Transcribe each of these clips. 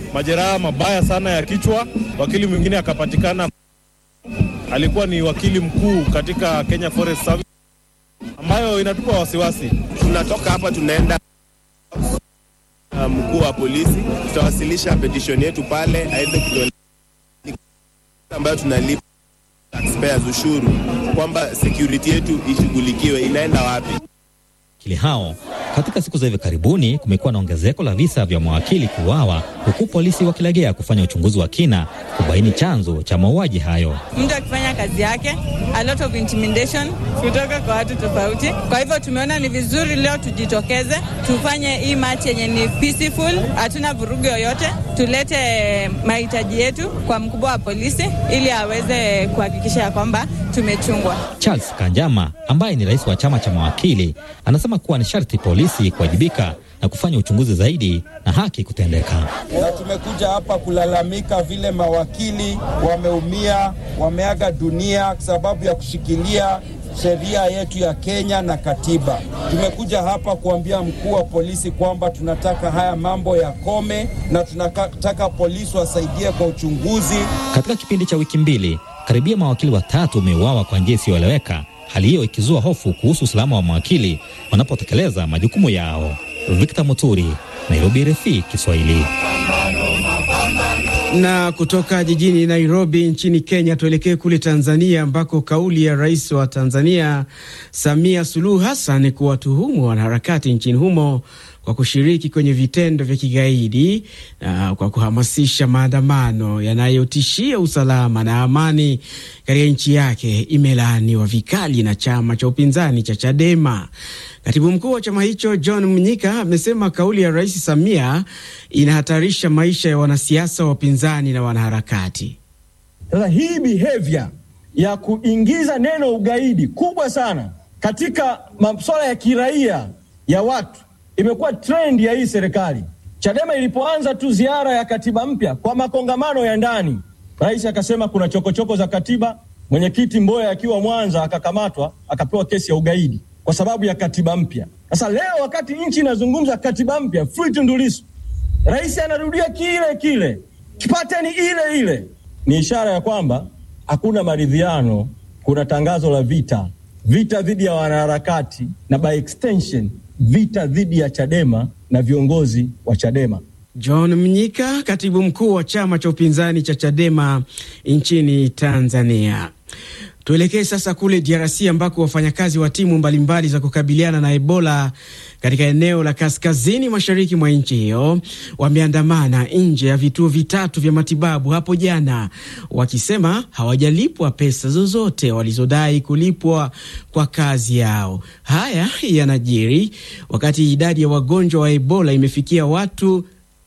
majeraha mabaya sana ya kichwa. Wakili mwingine akapatikana, alikuwa ni wakili mkuu katika Kenya Forest Service, ambayo inatupa wasiwasi. Tunatoka hapa tunaenda mkuu wa polisi, tutawasilisha petition yetu pale aweze kutueleza ambayo tunalipa taxpayers ushuru, kwamba security yetu ishughulikiwe, inaenda wapi? Wakili hao katika siku za hivi karibuni kumekuwa na ongezeko la visa vya mawakili kuuawa, huku polisi wakilegea kufanya uchunguzi wa kina kubaini chanzo cha mauaji hayo. Mtu akifanya kazi yake, a lot of intimidation kutoka kwa watu tofauti. Kwa hivyo tumeona ni vizuri leo tujitokeze, tufanye hii match yenye ni peaceful, hatuna vurugu yoyote, tulete mahitaji yetu kwa mkubwa wa polisi ili aweze kuhakikisha ya kwamba tumechungwa. Charles Kanjama ambaye ni rais wa chama cha mawakili anasema kuwa ni sharti polisi kuwajibika na kufanya uchunguzi zaidi na haki kutendeka. Na tumekuja hapa kulalamika vile mawakili wameumia, wameaga dunia kwa sababu ya kushikilia sheria yetu ya Kenya na katiba. Tumekuja hapa kuambia mkuu wa polisi kwamba tunataka haya mambo yakome na tunataka polisi wasaidie kwa uchunguzi. Katika kipindi cha wiki mbili, karibia mawakili watatu wameuawa kwa njia isiyoeleweka, hali hiyo ikizua hofu kuhusu usalama wa mawakili wanapotekeleza majukumu yao. Victor Muturi, Nairobi, RFI Kiswahili. Na kutoka jijini Nairobi nchini Kenya tuelekee kule Tanzania ambako kauli ya rais wa Tanzania Samia Suluhu Hassan kuwatuhumu wanaharakati nchini humo kwa kushiriki kwenye vitendo vya kigaidi na kwa kuhamasisha maandamano yanayotishia usalama na amani katika nchi yake imelaaniwa vikali na chama cha upinzani cha Chadema. Katibu mkuu wa chama hicho John Mnyika amesema kauli ya Rais Samia inahatarisha maisha ya wanasiasa wa upinzani na wanaharakati. Sasa hii behavior ya kuingiza neno ugaidi kubwa sana katika masuala ya kiraia ya watu imekuwa trend ya hii serikali. Chadema ilipoanza tu ziara ya katiba mpya kwa makongamano ya ndani, rais akasema kuna chokochoko za katiba. Mwenyekiti Mboya akiwa Mwanza akakamatwa akapewa kesi ya ugaidi kwa sababu ya katiba mpya. Sasa leo wakati nchi inazungumza katiba mpya, free Tundu Lissu, rais anarudia kile kile, pateni ile ile. Ni ishara ya kwamba hakuna maridhiano, kuna tangazo la vita, vita dhidi ya wanaharakati na by extension vita dhidi ya Chadema na viongozi wa Chadema. John Mnyika, katibu mkuu wa chama cha upinzani cha Chadema nchini Tanzania. Tuelekee sasa kule DRC ambako wafanyakazi wa timu mbalimbali za kukabiliana na Ebola katika eneo la kaskazini mashariki mwa nchi hiyo wameandamana nje ya vituo vitatu vya matibabu hapo jana, wakisema hawajalipwa pesa zozote walizodai kulipwa kwa kazi yao. Haya yanajiri wakati idadi ya wagonjwa wa Ebola imefikia watu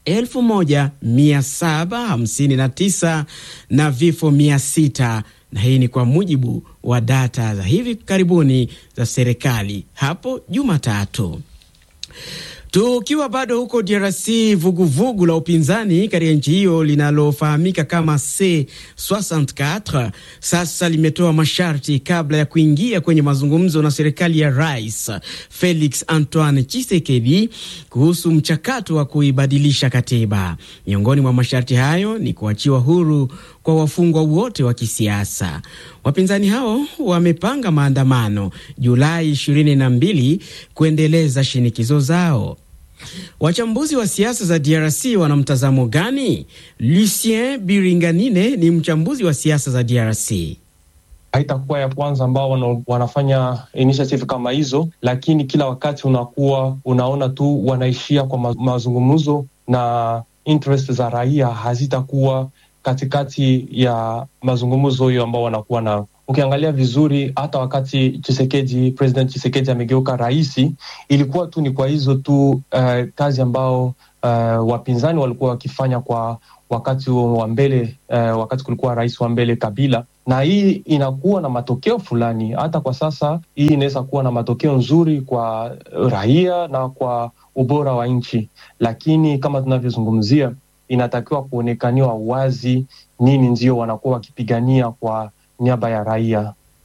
1759 na vifo 600 na hii ni kwa mujibu wa data za hivi karibuni za serikali hapo Jumatatu. Tukiwa bado huko DRC, vuguvugu vugu la upinzani katika nchi hiyo linalofahamika kama C64 sasa limetoa masharti kabla ya kuingia kwenye mazungumzo na serikali ya Rais Felix Antoine Tshisekedi kuhusu mchakato wa kuibadilisha katiba. Miongoni mwa masharti hayo ni kuachiwa huru kwa wafungwa wote wa kisiasa. Wapinzani hao wamepanga maandamano Julai 22 kuendeleza shinikizo zao. Wachambuzi wa siasa za DRC wana mtazamo gani? Lucien Biringanine ni mchambuzi wa siasa za DRC. Haitakuwa ya kwanza ambao wana, wanafanya initiative kama hizo, lakini kila wakati unakuwa unaona tu wanaishia kwa ma, mazungumzo na interest za raia hazitakuwa katikati ya mazungumzo hiyo ambao wanakuwa nao. Ukiangalia vizuri, hata wakati Chisekedi, President Chisekedi amegeuka raisi, ilikuwa tu ni kwa hizo tu uh, kazi ambao uh, wapinzani walikuwa wakifanya kwa wakati wa mbele uh, wakati kulikuwa rais wa mbele Kabila, na hii inakuwa na matokeo fulani. Hata kwa sasa hii inaweza kuwa na matokeo nzuri kwa raia na kwa ubora wa nchi, lakini kama tunavyozungumzia inatakiwa kuonekaniwa wazi nini ndio wanakuwa wakipigania kwa niaba ya raia.